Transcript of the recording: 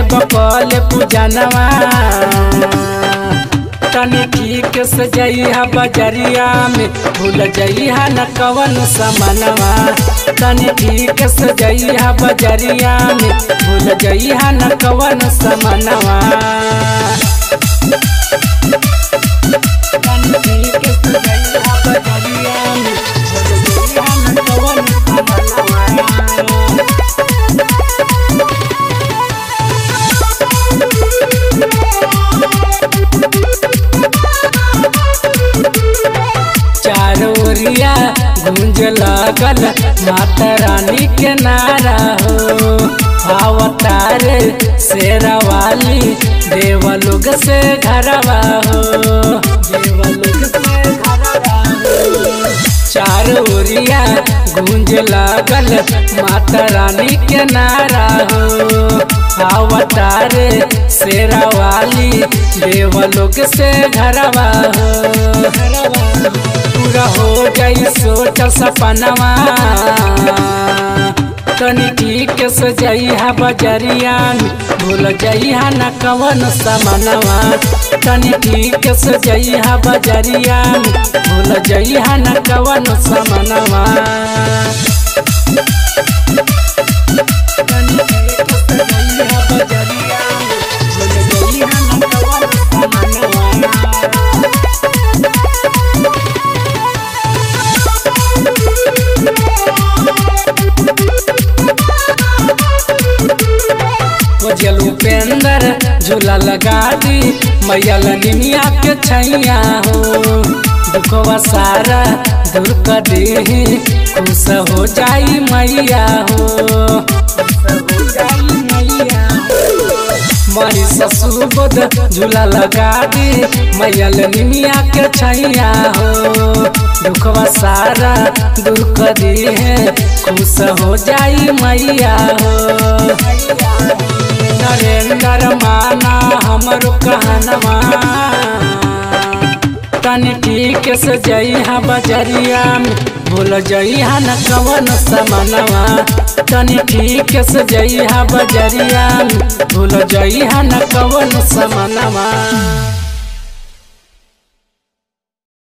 बकल पूजनवा तनी ठीक से जइहा बजरिया में भूल जइहा न कवन समनवा तनी ठीक से जइहा बजरिया में भूल जइहा न कवन समनवा तनी ठीक से जइहा बजरिया में भूल जइहा न कवन समनवा चारोरिया गूंज लागल माता रानी के नारा हो अवतार शेरा वाली देवलोग से घरवा हो देवलोग से घरवा हो चारोरिया गूंज लागल माता रानी के नारा हो अवतार शेरा वाली देवलोग से घरवा हो पूरा हो जाई सोच सपनवा तनी ठीक से जइहा बजरिया में भूल जइहा न कवन समनवा तनी ठीक से जइहा बजरिया में भूल जइहा न कवन समनवा तनी ठीक से जइहा बजरिया में भूल जइहा न कवन समनवा जल उपेंद्र झूला लगा दी मैया निमिया के छैया हो दुखवा सारा दूर कर दे खुश हो जाई मैया हो खुश हो जाई मैया मही ससुबोध झूला लगा दी मैया निमिया के छैया हो दुखवा सारा दूर कर दे खुश हो जाई मैया हो नरेंद्र माना हमरो कहनवा तनी ठीक से जइहा बजरिया में भूल जइहा न कवन समनवा तनी ठीक से जइहा बजरिया में भूल जइहा न कवन समनवा